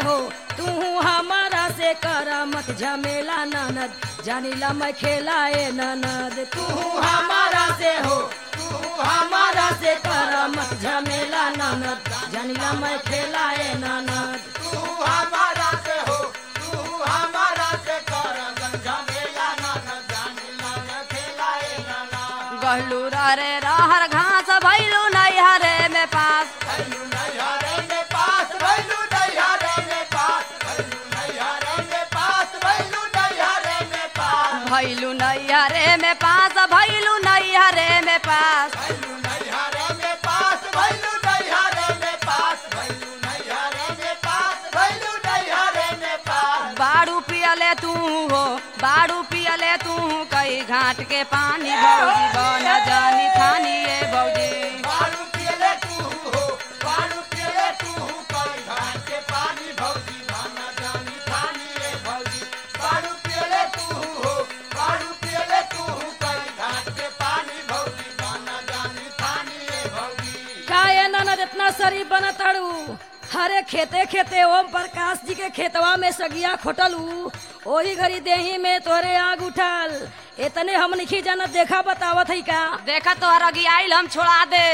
हो तू हमारा से कर मत झमेला ननद जानिला मैं खेलाए ननद तू हमारा से हो तू हमारा से कर मत झमेला ननद जानिला मैं खेलाए ननद तू हमारा से हो तू हमारा से कर झमेला ना न जानी ना न खेलाए ना ना गहलू रे रहर घास भैलू नैहरे में पास भैलू नैहरे में पास भैलू नैहरे में पास भैलू नैहरे में पास भैलू नैहरे में पास भैलू नैहरे में पास भैलू नैहरे में पास भैलू नैहरे में पास भैलू नैहरे में पास भैलू नैहरे में पास भैलू नैहरे में पास बाड़ू पियले तू हो बाड़ू पियले तू कई घाट के पानी भौजी बन जानी थानी ये भौजी बारू पियले तू हो बारू पियले तू हो कोई घाट के पानी भौजी भाना जानी थानी रे भौजी बारू पियले तू हो बारू पियले तू हो कोई घाट के पानी भौजी भाना जानी थानी रे भौजी काहे ननद इतना शरीफ बनताड़ू हरे खेते खेते ओम प्रकाश जी के खेतवा में सगिया खोटलू ओही घड़ी देही में तोरे आग उठल इतने हम नहीं जानत देखा बतावत है का देखा तोहरा गियाइल हम छोड़ा दे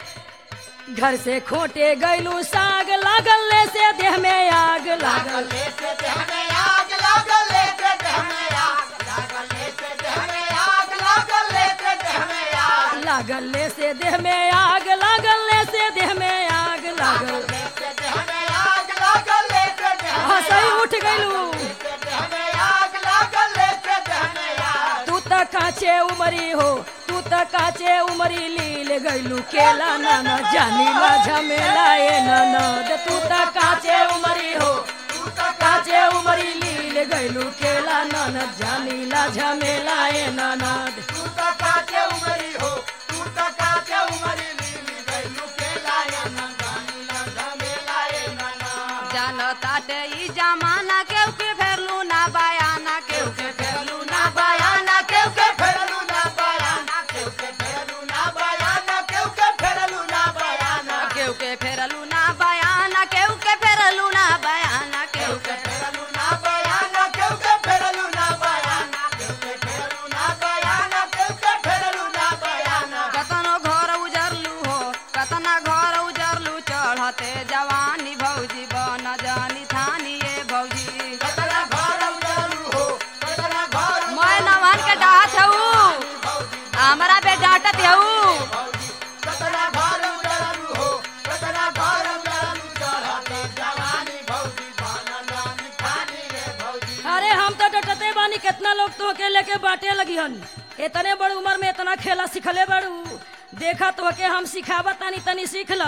घर से खोटे गैलू साग लागल ले से देह में आग लागल लागल ले से देह में आग लागल ले से देह में आग लागल ले से देह में आग लागल ले से देह में आग लागल ले से देह में आग लागल ले से देह में आग लागल लागल ले से देह में आग लागल ले से देह में हंसई उठ गैलू से देह में आग लागल ले से देह में आग तू त काचे उमरी हो तू त काचे उमरी लील गैलू केला नाना जानी ला झमेला ए ननद तू त काचे उमरी हो तू तो काचे उमरी लील गैलू केला ननद जानी ला झमेला ए ननद तू तो काचे उमरी हो तू तो काचे उमरी लीली गैलू के लाया नंदानी लंगा में लाए नाना जान ताटे ई जमाना केहू के फेरलू ना बयाना केहू के फेरलू ना बयाना केहू के फेरलू ना बयाना केहू के फेरलू ना बयाना केहू के फेरलू ना बयाना केहू के फेरलू ना बयाना केहू के फेरलू ना बयाना केहू केहू के के फेरलू ना बयाना केहू के फेरलू ना बयाना केहू के फेरलू ना बयाना केहू के फेरलू ना बयाना कतनो घर उजरलू हो कतना घर उजरलू चढ़ते जवानी भौजी बन जानी थानी ये भौजी कतना घर उजालू हो कतना घर मैं नवन के डाहत हऊ हमरा पे डांटत हऊ कतना घर उजालू हो कतना घर उजालू चढ़ते जवानी भौजी भाना जानी खानी रे भौजी अरे हम तो डटते बानी कितना लोग तो के लेके बाटे लगी हन इतने बड़ी उम्र में इतना खेला सिखले बड़ू देखा तो के हम सिखावत तानी तनी सीख ल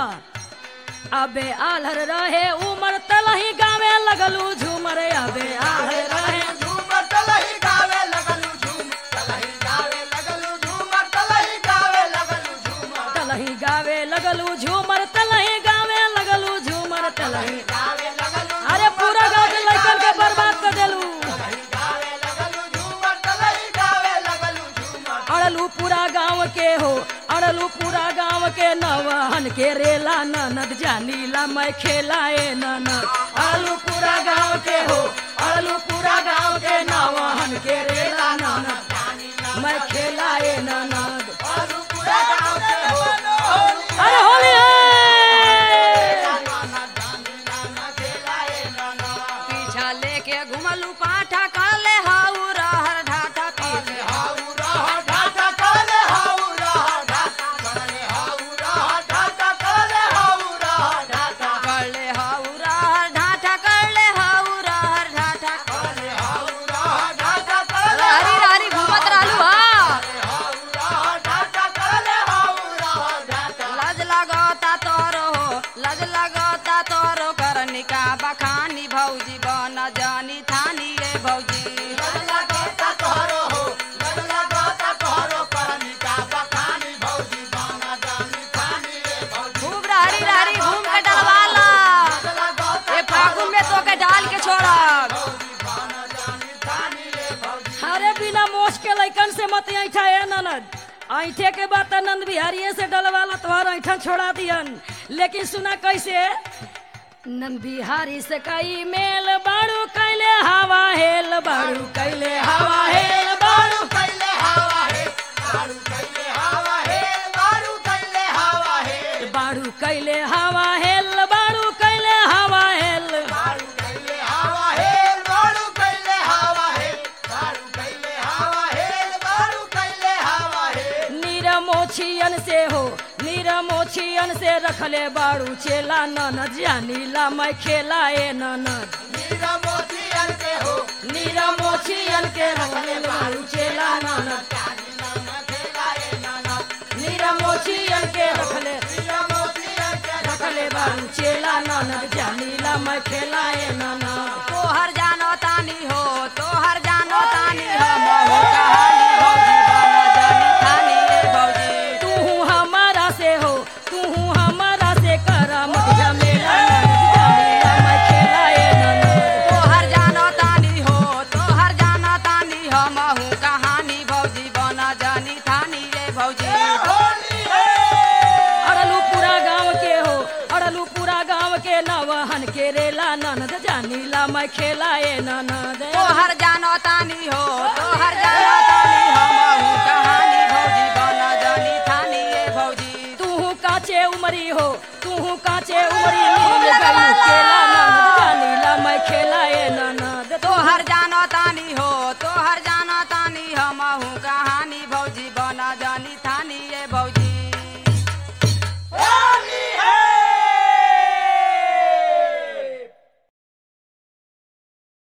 अबे आलर रहे उमर तलही गावे लगलू झूमर अबे आलर रहे झूमर तलही गावे लगलू झूम तलही गावे लगलू झूमर तलही गावे लगलू झूमर तलही गावे लगलू झूमर तलही गावे लगलू झूमर तलही गावे लगलू अरे पूरा गाँव के लड़कन के बर्बाद कर देलू तलही गावे लगलू झूमर तलही गावे लगलू झूमर अड़लू पूरा गांव के हो अड़लू पूरा गांव के नवहन के रेला ननद जानीला मैं खेलाए ननद अड़लू पूरा गांव के हो अड़लू पूरा गांव के नवहन के रेला ननद मैं खेलाए ननद और पूरा गांव के हो अरे होली है नाना जानी नाना खेलाए नाना पीछा लेके घुमलू पाठा कर ले हाउ रहर ढाठा पीछे हाउ रहा ढाटा काले हाउ रहा ढाटा काले हाउ रहा ढाटा काले हाउ रहा ढाटा कर ले हाउ रहर ढाठा कर ले हाउ रहर ढाठा काले हाउ रहा ढाटा काले हरी हरी घूमत रहलू हा हाउ रहा ढाटा काले हाउ रहा ढाटा लज लगता तोरो हो लज लगता तोरो करनिका बखानी भौजी बन जानी थानी रे भौजी लगला गाता तोहरो हो लगला गाता तोहरो परमिका बखानी भौजी बाना जानी खानी रे भौजी खूब रहरी रहरी घूम के डलवाला लगला गाता ए फागुन में तो के डाल के छोड़ब भौजी बाना जानी खानी रे भौजी अरे बिना मोश के लैकन से मत ऐठा है ननद ऐठे के बाद नंद बिहारिये से डलवाला तोहर ऐठन छोड़ा दियन लेकिन सुना कैसे नंद बिहारी से कई मेल बाड़ू कैले हवा हेल बाड़ू कैले हवा हेल बाड़ू बारू कैले हवा है बारू कैले हवा है बारू कैले हवा है बाड़ू कैले हवा हेल बाड़ू कैले हवा हेल बारू कैले हवा है बारू कैले हवा है बारू कैले हवा है बारू कैले हवा है नीरमोछियन से हो नीरमोछियन से रखले बाड़ू चेला ननद जानीला मैं खेला ए ननद नीरा मोतियन के हो नीरमोछियन के रखले बाड़ू चेला ननद जानी नाना खेलाए नाना नीरमोछियन के रखले नीरा मोतियन के रखले बाड़ू चेला ननद जानीला मैं खेला ए ननद तोहर जानो तानी हो तोहर जानो तानी हो महू कहानी भौजी बन जानी थानी रे भौजी तू हमारा से हो तू हमारा से करा मत झमेला ननद जानीला मैं खेला ए ननद तोहर जानो तानी हो तोहर जानो तानी हो महू कहानी भौजी बन जानी थानी रे भौजी होली है अड़लू पूरा गांव के हो अड़लू पूरा गांव के नवहन के रेला ननद जानीला मैं खेला ए ननद तोहर जानो तानी हो तोहर जानो तानी हो महू कहानी भौजी बन जानी थानी रे भौजी तू काचे उमरी हो तू काचे उमरी मिल गई केला